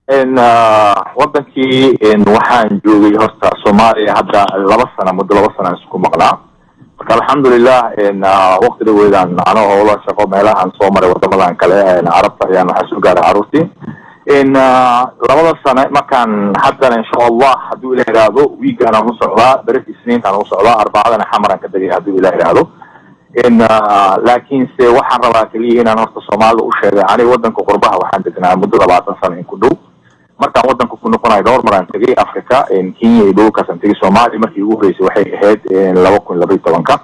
wadankii waxaan joogay horta soomaaliya hadda laba sana muddo laba sana isku maqnaa marka alxamdulilah wakti dhaweydaan ano howlo shaqo meelahaan soo maray wadamadan kale carabta ayaan waxaa soo gaaray caruurtii labada sane markaan haddana insha allah hadduu ilah ihahdo wiigaan aan u socdaa berita isniintaan u socdaa arbacadana xamaraan ka degay hadduu ilah ihahdo laakiinse waxaan rabaa keliya inaan horta soomaalida u sheegay aniga wadanka qurbaha waxaan degnaa muddo labaatan sano in ku dhow markaan wadanka ku noqonayo dhowr maraan tegay africa kenya iyo dhulkaasaan tegay soomaaliya markii ugu horeysay waxay ahayd laba kun labaiy tobanka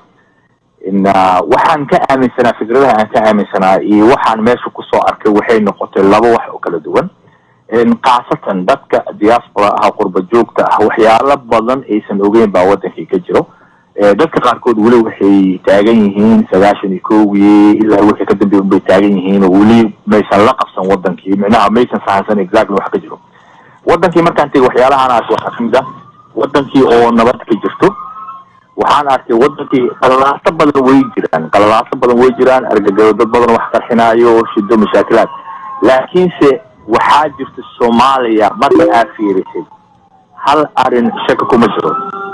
waxaan ka aaminsanaa fikradaha aan ka aaminsanaa iyo waxaan meesha kusoo arkay waxay noqotay laba wax oo kala duwan khaasatan dadka diaspora ah qurba joogta ah waxyaalo badan aysan ogeyn baa wadankii ka jiro dadka qaarkood weli waxay taagan yihiin sagaashan iyo kowgii ilaa wixii ka dambeey unbay taagan yihiin oo weli maysan la qabsan wadankii micnaha maysan fahansan exactly wax ka jiro wadankii markaan tegay waxyaalahaan arkay waxaa kamid ah wadankii oo nabad ka jirto waxaan arkay wadankii qalalaaso badan way jiraan qalalaaso badan way jiraan argagado dad badan wax qarxinaayo shido mashaakilaad laakiinse waxaa jirta soomaaliya marka aad fiirisay hal arin shaka kuma jiro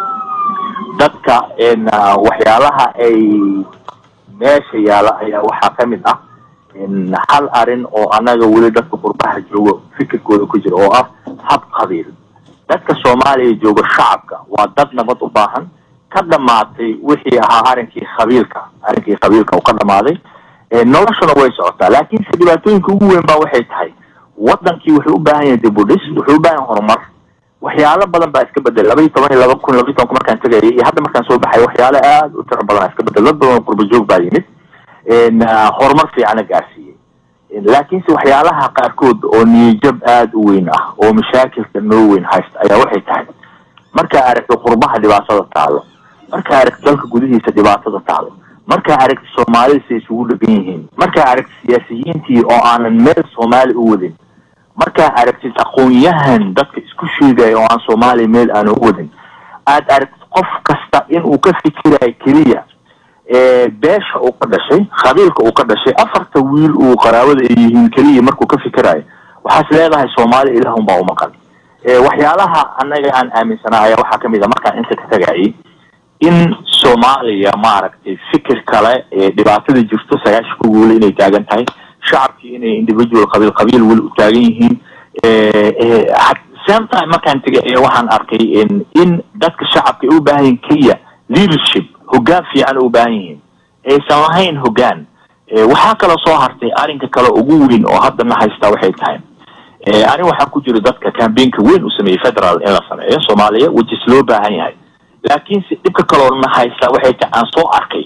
dadka waxyaalaha ay meesha yaala ayaa waxaa kamid ah hal arin oo anaga weli dadka qurbaha joogo fikirkooda ku jira oo ah hab qabiil dadka soomaaliya jooga shacabka waa dad nabad u baahan ka dhamaatay wixii ahaa arinkii qabiilka arrinkii qabiilka uu ka dhamaaday noloshuna way socotaa laakiinse dhibaatooyinka ugu weyn baa waxay tahay wadankii wuxuu u baahan yahay dibudhis wuxuu u baahan yahay horumar waxyaalo badan baa iska bedel laba iyo toban iyo laba kun laba iyo tobanka markaan tegayay iyo hadda markaan soo baxay waxyaalo aad u tiro badan iska bedel dad badan qurba joog baa yimid horumar fiicana gaarsiiyey laakiinse waxyaalaha qaarkood oo niyajab aada u weyn ah oo mashaakilka noo weyn haysta ayaa waxay tahay markaa aragtay qurbaha dhibaatada taalo markaa aragtay dalka gudihiisa dhibaatada taalo markaa aragtay soomaalida say isugu dhegan yihiin markaa aragtay siyaasiyiintii oo aanan meel soomaali u wadin markaa aragtid aqoon-yahan dadka isku sheegaya oo aan soomaaliya meel aana u wadin aad aragtid qof kasta inuu ka fikirayo keliya beesha uu ka dhashay qabiilka uu ka dhashay afarta wiil uu qaraabada ay yihiin keliya markuu ka fikirayo waxaas leedahay soomaaliya ilaah unbaa umaqan waxyaalaha anaga aan aaminsanaa ayaa waxaa kamid a markaan inta ka tagayay in soomaaliya maaragtay fikir kale dhibaatada jirto sagaasha ku guula inay taagan tahay shacabkii inay individual qabiil qabiil weli u taagan yihiin same time markaan tegay ayaa waxaan arkay in dadka shacabka ay u baahan yihin keliya leadership hoggaan fiican u baahan yihiin aysan lahayn hoggaan waxaa kaloo soo hartay arrinka kale ugu weyn oo haddana haystaa waxay tahay ani waxaa ku jira dadka cambainka weyn u sameeyey federal in la sameeyo soomaaliya which is loo baahan yahay laakiinse dhibka kaloo na haysta waxay tahay aan soo arkay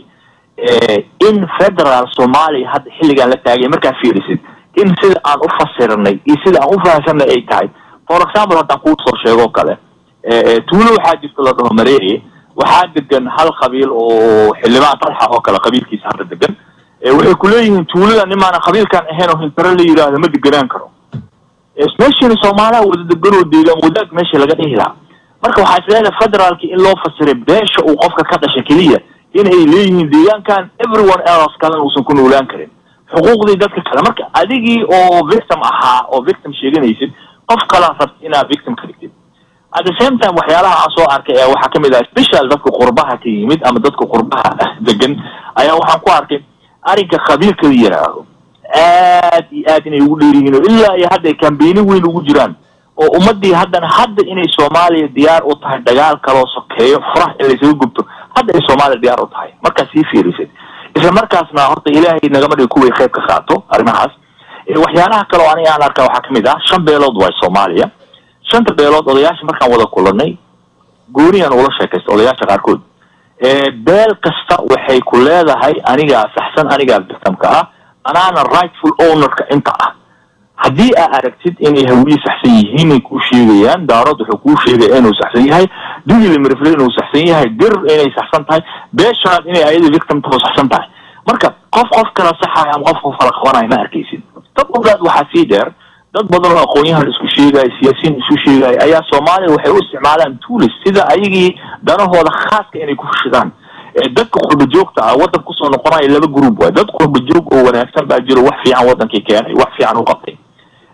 in federal soomaaliya hadda xilligaan la taagay markaa fiirisid in sida aan u fasiranay iyo sida aan u fahamsanay ay tahay for example haddaan kuu soo sheego kale tuulo waxaa jirta la dhaho mareeye waxaa degan hal qabiil oo xildhibaan talxa oo kale qabiilkiisa hadda degan waxay kuleeyihiin tuulada nimaana qabiilkaan ahayn oo hintare la yidhaahdo ma deganaan karo meeshani soomaaliya wada deganoo deegaan wadaag meesha laga dhihi lahaa marka waxaa isleedahay federaalki in loo fasiray beesha uu qofka ka dhashay keliya in ay leeyihiin deegaankan everyone else kalena uusan ku noolaan karin xuquuqdii dadka kale marka adigii oo victim ahaa oo victim sheeganaysid qof kalaa rabta inaad victim ka dhigtid at the same time waxyaalaha aan soo arkay ayaa waxaa kamid ah special dadka qurbaha ka yimid ama dadka qurbaha degan ayaa waxaan ku arkay arrinka qabiilka la yidhaahdo aad iyo aad inay ugu dheer yihiin oo ilaa iyo hadda ay kambayni weyn ugu jiraan oo ummadii haddana hadda inay soomaaliya diyaar u tahay dagaal kaloo sokeeyo furax in laysaga gubto hadda ay soomaaliya diyaar u tahay markaad sii fiirisid isla markaasna horta ilaahay nagama dhigi kuway qayb ka qaato arrimahaas waxyaalaha kaleo aniga aan arkaa waxaa kamid ah shan beelood waay soomaaliya shanta beelood odayaasha markaan wada kulanay gooniyaan ula sheekaysta odayaasha qaarkood beel kasta waxay ku leedahay anigaa saxsan anigaa victimka ah anaana rightful ownerka inta ah haddii aa aragtid inay hawiye saxsan yihiin ay kuu sheegayaan daarood wuxuu kuu sheegaya inuu saxsan yahay digilimrifle inuu saxsan yahay dir inay saxsan tahay beeshaad inay ayada victim taho saxsan tahay marka qof qof kala saxayo ama qof qof kala qabanayo ma arkaysid dad ogaad waxaa sii dheer dad badan oo aqoon-yahan isku sheegaya siyaasiyiin isku sheegaya ayaa soomaaliya waxay u isticmaalaan tuulis sida ayagii danahooda khaaska inay ku fashidaan dadka qurba joogta ah waddan kusoo noqonayo laba group waay dad qurba joog oo wanaagsan baa jiro wax fiican wadankii keenay wax fiican u qabtay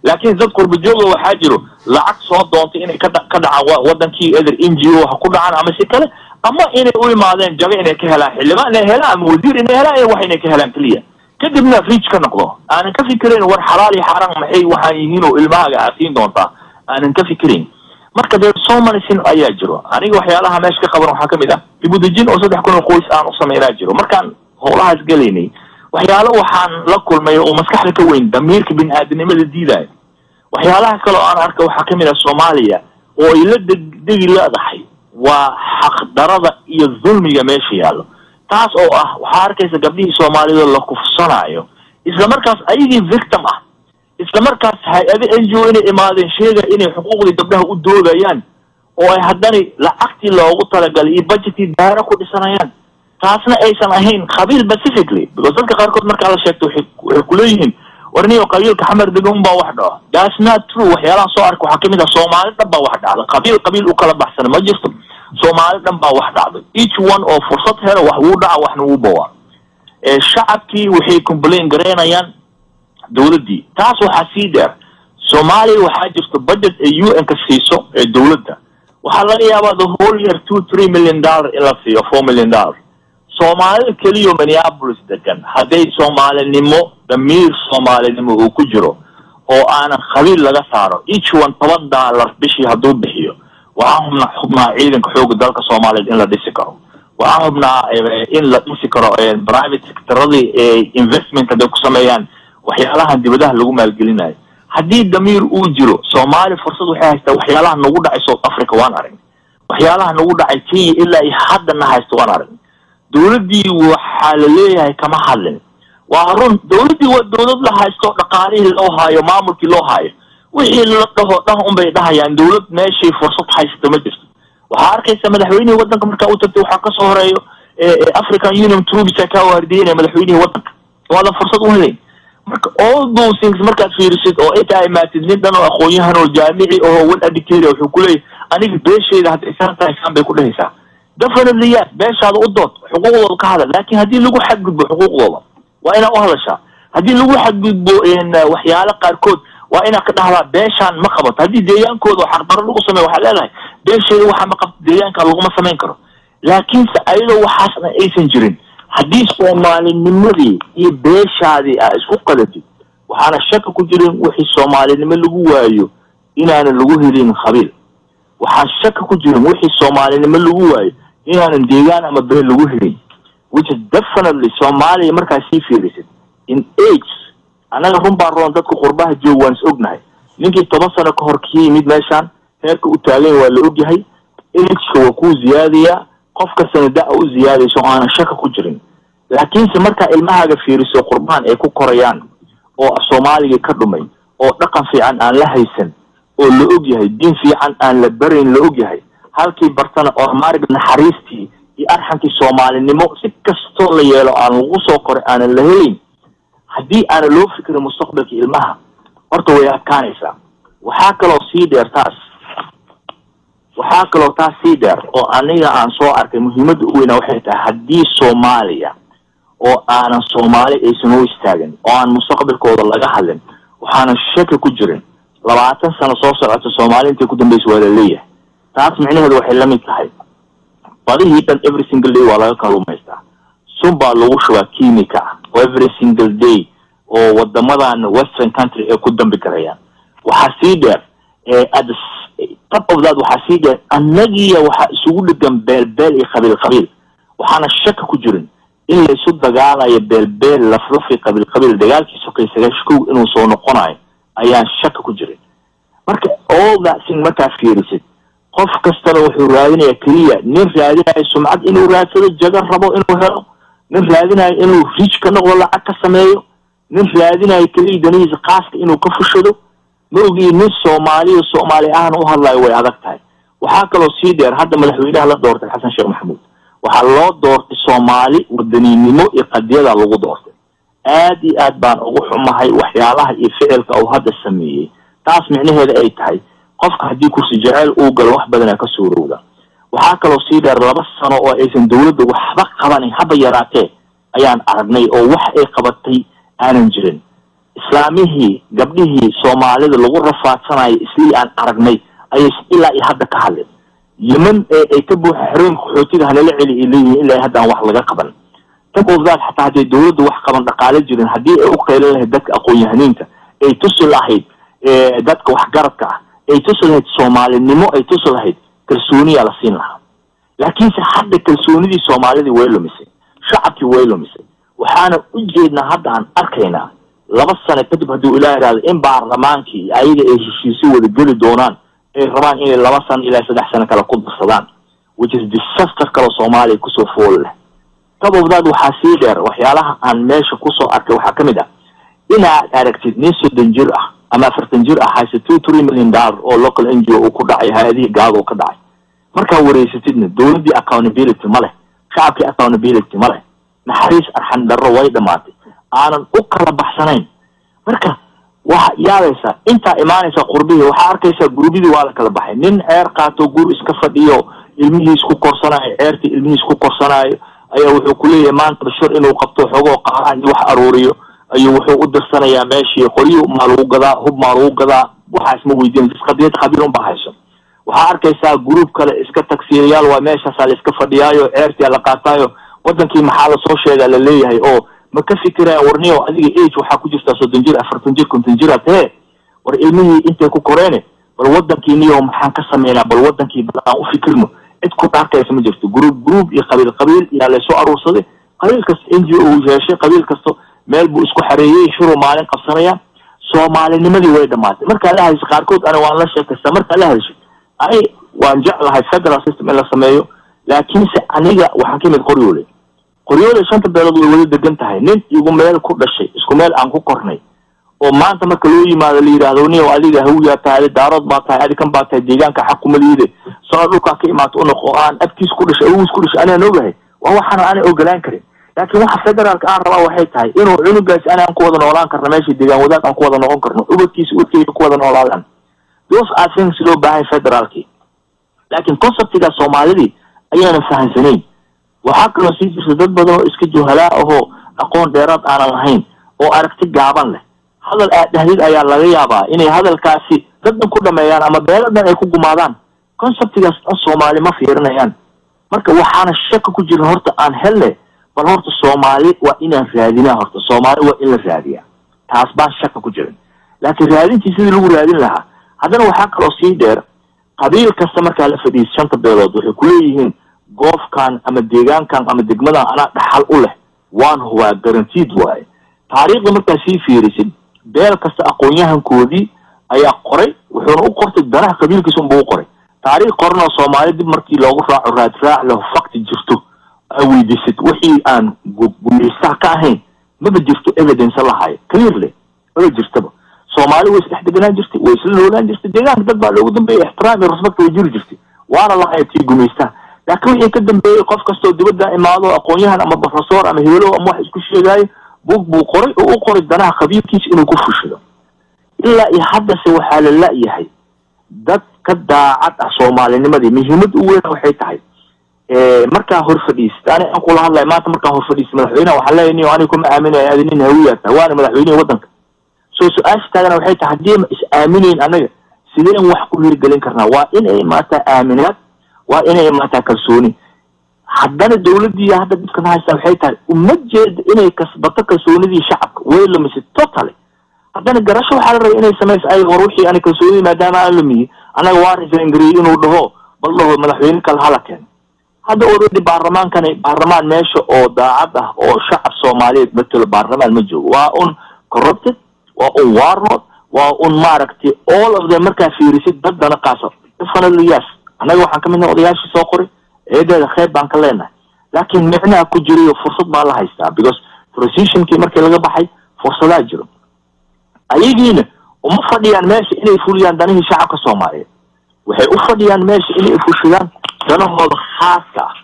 laakiin dad qurbajooga waxaa jiro lacag soo doontay inay ka ka dhacaan wadankii eder n g o ha ku dhacaan ama si kale ama inay u imaadeen jago inay ka helaan xildhibaan inay helaan ama wasiir inay helaan wax inay ka helaan keliya kadibna riij ka noqdo aanan ka fikirayn war xalaal iyo xaaraan maxay waxaan yihiin oo ilmahaaga aad siin doontaa aanan ka fikirayn marka dee somalisin ayaa jiro aniga waxyaalaha meesha ka qaban waxaa kamid ah dibudejin oo saddex kun oo qoys aan u sameynaa jiro markaan howlahaas gelaynay waxyaalo waxaan la kulmay oo maskaxda ka weyn damiirka bini aadamnimada diidaayo waxyaalaha kale oo aan arka waxaa kamid ah soomaaliya oo ay la degdegi leedahay waa xaqdarada iyo dulmiga meesha yaallo taas oo ah waxaa arkaysa gabdhihii soomaalida la kufsanaayo isla markaas ayagii victim ah isla markaas hay-ado n g o inay imaadeen sheega inay xuquuqdii gabdhaha u doodayaan oo ay haddana lacagtii loogu talagalay iyo budgetii daaro ku dhisanayaan taasna aysan ahayn qabiil pacifically because dadka qaarkood markaa la sheegto waxay kuleeyihiin warniyo qabiilka xamar degan baa wax dhaco that's not true waxyaalaha soo arka waxaa kamid ah soomaali dhan baa wax dhacda qabiil qabiil u kala baxsana ma jirto soomaali dhan baa wax dhacday each one oo fursad helo wax wuu dhaca waxna wuu bawaa shacabkii waxay complain garaynayaan dawladdii taas waxaa sii dheer soomaaliya waxaa jirto budget ee u n ka siiso ee dawladda waxaa laga yaabaa the whole year two three million dollar in la siiyo four million dollar soomaalida keliyo minneapolis degan hadday soomaalinimo damiir soomaalinimo uu ku jiro oo aanan qabiil laga saaro each one toban dollar bishii hadduu bixiyo waxaan hubnaa xubnaa ciidanka xooga dalka soomaaliyeed in la dhisi karo waxaan hubnaa in la dhisi karo private sectoradii investment hadday ku sameeyaan waxyaalahan dibadaha lagu maalgelinayo haddii damiir uu jiro soomaali fursad waxay haystaa waxyaalaha nagu dhacay south africa waan arag waxyaalaha nagu dhacay kenya ilaa iyo haddana haysta waan arag dawladdii waxaa la leeyahay kama hadlin waa run dawladdii waa dawlad la haysto dhaqaalihii loo haayo maamulkii loo haayo wixii la dhaho dhan unbay dhahayaan dawlad meeshay fursad haysta ma jirto waxaa arkaysa madaxweynihii waddanka markaa u tagtay waxaa kasoo horeeyo african union troops kaa waardiyeynaya madaxweynihii waddanka waadan fursad u helayn marka all those things markaad fiirisid oo intaa imaatid nin dhan oo aqoon-yahan oo jaamici oo wel adictaria wuxuu kuleeyahy aniga beeshayda hadda isaan tahay isaan bay ku dhehaysaa definitely yes beeshaada u dood xuquuqdooda ka hadal laakin haddii lagu xadgudbo xuquuqdooda waa inaa u hadashaa haddii lagu xadgudbo waxyaalo qaarkood waa inaad ka dhahdaa beeshaan ma qabato haddii deegaankooda oo xaqdaro lagu sameyo waxaad leedahay beeshayda waxaa ma qabto deegaanka laguma samayn karo laakiinse ayadoo waxaasna aysan jirin haddii soomaalinimadii iyo beeshaadii aa isku qadatid waxaana shaka ku jirin wixii soomaalinimo lagu waayo inaanan lagu helin qabiil waxaa shaka ku jirin wixii soomaalinimo lagu waayo inaanan deegaan ama beel lagu helin which is definitely soomaaliya markaa sii fiirisid in age annaga run baan roon dadka qurbaha joog waan is ognahay ninkii toban sano ka hor ka yimid meeshaan heerka u taagan waa la ogyahay ageka waa kuu ziyaadayaa qofka sanada u ziyaadayso o aanan shaka ku jirin laakiinse markaa ilmahaaga fiiriso qurbahan ay ku korayaan oo soomaaliga ka dhumay oo dhaqan fiican aan la haysan oo la og yahay diin fiican aan la barayn la og yahay halkii bartana oo maarig naxariistii iyo arxankii soomaalinimo si kastoo la yeelo aan lagu soo koray aanan la helayn haddii aanan loo fikirin mustaqbalka ilmaha horta way adkaanaysaa waxaa kaloo sii dheer taas waxaa kaloo taas sii dheer oo aniga aan soo arkay muhiimadda u weynaa waxay tahay haddii soomaaliya oo aanan soomaali aysan u istaagin oo aan mustaqbalkooda laga hadlin waxaanan shaki ku jirin labaatan sano soo socota soomaali intay ku dambaysa waa la leeyahay taas micnaheedu waxay la mid tahay badihii dhan every single day waa laga kaluumaystaa sun baa lagu shubaa kimika ah oo every single day oo wadamadan western country ay ku dambi garayaan waxaa sii dheer at top of that waxaa sii dheer annagiya waxaa isugu dhegan beelbeel iyo qabiil qabiil waxaana shaka ku jirin in la isu dagaalayo beelbeel laflafi qabiil qabiil dagaalkii sokay sagaashkow inuu soo noqonayo ayaan shaka ku jirin marka all that thing markaa fiirisid qof kastana wuxuu raadinayaa keliya nin raadinayo sumcad inuu raadsado jaga rabo inuu helo nin raadinayo inuu rij ka noqdo lacag ka sameeyo nin raadinayo keliya danihiisa kaaska inuu ka fushado ma ogii nin soomaaliya soomaali ahna u hadlayo way adag tahay waxaa kaloo sii dheer hadda madaxweynaha la doortay xasan sheekh maxamuud waxaa loo doortay soomaali wadaniinimo iyo qadiyada lagu doortay aad iyo aad baan ugu xumahay waxyaalaha iyo ficilka uu hadda sameeyey taas micnaheeda ay tahay qofka haddii kursi jeceyl uu galo wax badanaa ka suurowda waxaa kaloo sii dheer laba sano oo aysan dawladda waxba qabanin haba yaraatee ayaan aragnay oo wax ay qabatay aanan jirin islaamihii gabdhihii soomaalida lagu rafaadsanayo islii aan aragnay ayay ilaa iyo hadda ka hadleen yeman ee ay ka buuxa xerooyinka qaxootiga hanala celi ay leeyihiin ilaa hadda aan wax laga qaban top of that xataa hadday dawladdu wax qaban dhaqaale jirin haddii ay u qeylan lahayd dadka aqoon-yahaniinta ay tusi lahayd dadka waxgaradka ah ay tusi lahayd soomaalinimo ay tusi lahayd kalsooniyaa la siin lahaa laakiinse hadda kalsoonidii soomaalidii way lumisay shacabkii way lumisay waxaana u jeednaa hadda aan arkaynaa laba sano kadib hadduu ilaa ihahdo in baarlamaankii ayaga ay heshiisyo wada geli doonaan ay rabaan inay laba sano ilaa saddex sano kale ku darsadaan which is disaster kaloo soomaaliya kusoo fool leh tabobdaad waxaa sii dheer waxyaalaha aan meesha kusoo arkay waxaa ka mid ah inaad aragtid nin soddon jir ah ama afartan jir ah hayse two three million dollar oo local n g o uu ku dhacay hay-adihii gaado ka dhacay markaa wareysatidna dawladdii accountability ma leh shacabkii accountability ma leh naxariis arxan darro way dhamaatay aanan u kala baxsanayn marka waxa yaabaysaa intaa imaanaysa qurbihii waxaa arkaysaa gurbidii waa la kala baxay nin ceer qaato gur iska fadhiyo ilmihiis ku korsanaayo ceertii ilmihiis ku korsanaayo ayaa wuxuu kuleeyahay maanta bashir inuu qabto xogoo qaaraan iyo wax aruuriyo ayuu wuxuu u dirsanayaa meeshii qoryo maa lagu gadaa hub maa lagu gadaa waxaas ma weydiin qadiyad khabiir unba hayso waxaa arkaysaa gruub kale iska tagsiirayaal waa meeshaasaa la iska fadhiyaayo ceertia la qaataayo wadankii maxaa lasoo sheegaa la leeyahay oo ma ka fikiraya warniyo adiga age waxaa ku jirtaa soddon jir afartan jir konton jira tee war ilmihii intay ku koreene bal wadankii niyo maxaan ka sameynaa bal wadankii bal aan u fikirno cid ku dhaarkaysa ma jirto gruub gruub iyo qabiil qabiil yaa laysoo aruursaday qabiil kasta n g o uu yeeshay qabiil kasta meel buu isku xareeyey shuruu maalin qabsanaya soomaalinimadii way dhamaatay markaa la hadishay qaarkood ana waan la sheekaystaa markaa la hadishay ani waan jeclahay federal system in la sameeyo laakiinse aniga waxaan ka imid qoryoole qoryoole shanta beelood way wada degan tahay nin igu meel ku dhashay isku meel aan ku kornay oo maanta marka loo yimaado la yidhahdo niyow adiga hawiyaa tahay adi daarood baa tahay adi kan baa tahay deegaanka xaquma liide sano dhulkaa ka imaato unoqo aan abtiis ku dhashay awogiis ku dhashay anaan ogahay waa waxaana aanay ogolaan karin laakiin waxa federaalka aan rabaa waxay tahay inuu cunugaasi ani aan ku wada noolaan karno meeshii deegaan wadaag aan ku wada noqon karno ubadkiisa ubadkeyga ku wada noolaadaan those are things loo baahay federaalki laakiin conceptiga soomaalidii ayaanan fahamsanayn waxaa kaloo sii jirta dad badan oo iska juhalaa ahoo aqoon dheeraad aanan lahayn oo aragti gaaban leh hadal aad dhahdid ayaa laga yaabaa inay hadalkaasi daddan ku dhameeyaan ama beeladan ay ku gumaadaan conceptigaas dhan soomaali ma fiirinayaan marka waxaana shaka ku jirin horta aan helne bal horta soomaali waa inaan raadinaa horta soomaali waa in la raadiyaa taas baan shaka ku jirin laakiin raadintii sidii lagu raadin lahaa haddana waxaa kaloo sii dheer qabiil kasta markaa la fadhiis shanta beelood waxay kuleeyihiin goofkan ama deegaankan ama degmadan anaa dhaxal u leh waan hubaa garantiid waaye taariikhda markaa sii fiirisid beel kasta aqoon-yahankoodii ayaa qoray wuxuuna u qortay danaha qabiilkiisa unbuu u qoray taariikh qoranoo soomaali dib markii loogu raaco raadraac leho fakti jirto aa weydiisid wixii aan gumeystaha ka ahayn maba jirto evidence lahayo clearly maba jirtaba soomaali way isdhex deganaan jirtay way isla noolaan jirtay deegaanka dad baa loogu dambeeyay ixtiraam iyo respect way jiri jirtay waana lahaya tii gumeystaha laakiin wixii ka dambeeyey qof kastoo dibadda imaado aqoon-yahan ama professor ama hebelo ama wax isku sheegaayo bug buu qoray oo u qoray danaha qabiilkiisa inuu ku fushado ilaa iyo haddase waxaa la la-yahay dad ka daacad ah soomaalinimadii muhiimad u weyn waxay tahay markaa hor fadhiisat ani aan kula hadlay maanta markaan hor fadhiistay madaxweyneha waxaa leeya niyo aniga kuma aaminaya adi nin hawiyaa tahay waana madaxweynihii waddanka soo su-aasha taagana waxay tahay haddii ma is aaminayn annaga sideen wax ku hirgelin karnaa waa inay imaataa aaminaad waa inay imaataa kalsooni haddana dawladdii hadda dadkan haysta waxay tahay uma jeeda inay kasbato kalsoonidii shacabka way lumisay totally haddana garasho waxaa la rabay inay samayso ay hor wixii ani kalsoonidii maadaama aan lumiye annaga waa risangariyey inuu dhaho bal dhaho madaxweyne kale hala keeno hadda already baarlamaankani baarlamaan meesha oo daacad ah oo shacab soomaaliyeed matelo baarlamaan ma joogo waa un corrupted waa un warlord waa un maaragtay all of them markaa fiirisid dad dana qaasa definitely yes annaga waxaan ka midnaha odayaashii soo qoray eedeeda kheyr baan ka leenahay laakiin micnaha ku jirayo fursad baa la haystaa because transitionkii markii laga baxay fursadaa jiro ayagiina uma fadhiyaan meesha inay fuliyaan danihii shacabka soomaaliyeed waxay u fadhiyaan meesha inay fushadaan danahooda khaaska ah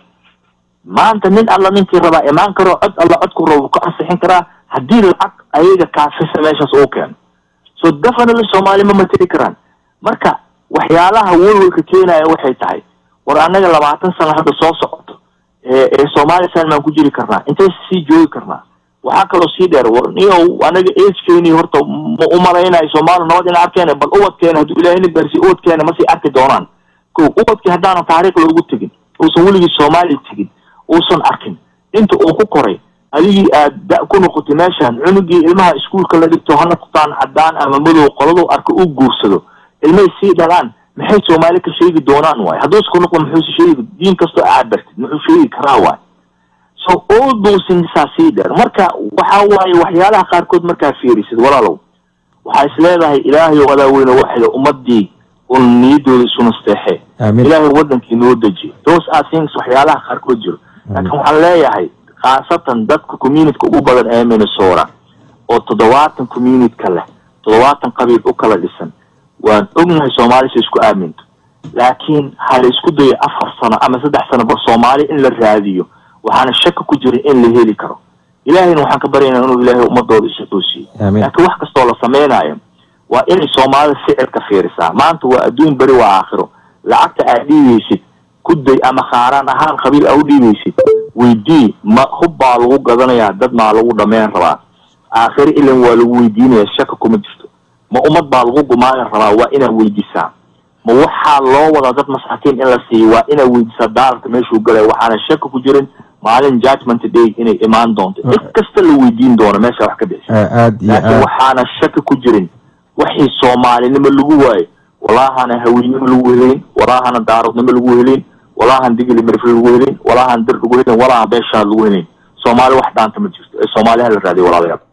maanta nin alla ninkii rabaa imaan karo cod alla codku rabo ka ansixin karaa haddii lacag ayaga kaafisa meeshaas uu keeno so definitely soomaali ma mateli karaan marka waxyaalaha welwelka keenaya waxay tahay war annaga labaatan sano hadda soo socoto ee soomaaliya san maan ku jiri karnaa intay sii joogi karnaa waxaa kaloo sii dheer niyow anaga agekeni horta ma umalaynayo soomaali nabad ina arkeen bal ubadkeena hadduu ilaahayna gaarsiy ubadkeena masii arki doonaan ko ubadkii haddaanan taariikh loogu tegin uusan weligii soomaaliya tegin uusan arkin inta uu ku koray adigii aad da ku noqotay meeshaan cunugii ilmaha iskuolka la dhigto ha noqotaan caddaan ama madow qoladu arka u guursado ilmahay sii dhalaan maxay soomaali ka sheegi doonaan waay hadduusa ku noqdo muxuuse sheegi diin kastoo aad bartid muxuu sheegi karaa waay so all those things aa sii dheer marka waxa waaye waxyaalaha qaarkood markaa fiirisid walaalow waxaa is leedahay ilaahay oo adaa weyne waxay ummadii un niyadooda isu nasteexe ilaahay wadankii noo deji those are things waxyaalaha qaarkood jiro laakiin waxaan leeyahay khaasatan dadka communityka ugu badan ee minnesota oo toddobaatan communityka leh toddobaatan qabiil u kala dhisan waan ognahay soomaalisa isku aaminto laakiin ha la isku dayo afar sano ama saddex sano ba soomaali in la raadiyo waxaana shaki ku jirin in la heli karo ilaahayna waxaan ka baryaynaa inuu ilaahay ummadooda isatoosiyo laakiin wax kastoo la samaynayo waa inay soomaalida ficilka fiirisaa maanta waa adduun beri waa aakhiro lacagta aad dhiibaysid kuday ama khaaraan ahaan qabiil aa u dhiibaysid weydii ma hub baa lagu gadanayaa dad maa lagu dhameyn rabaa aakhiro ilan waa lagu weydiinaya shaka kuma jirto ma ummad baa lagu gumaagan rabaa waa inaad weydiisaa ma waxaa loo wadaa dad masaakiin in la siiyo waa inaad weydiisaa daalarka meeshuu galaya waxaana shaka ku jirin maalin judgment day inay imaan doonto cid kasta la weydiin doono meesha wax ka bixisa laakiin waxaana shaki ku jirin waxii soomaalinimo lagu waayo walaahana haweynimo lagu helayn walaahana daaradnimo lagu helayn walaahan digli mirif lagu helayn walaahan dir lagu helayn walaahan beeshaa lagu helayn soomaali wax dhaanta ma jirto ee soomaaliha la raadiyo walaalayaal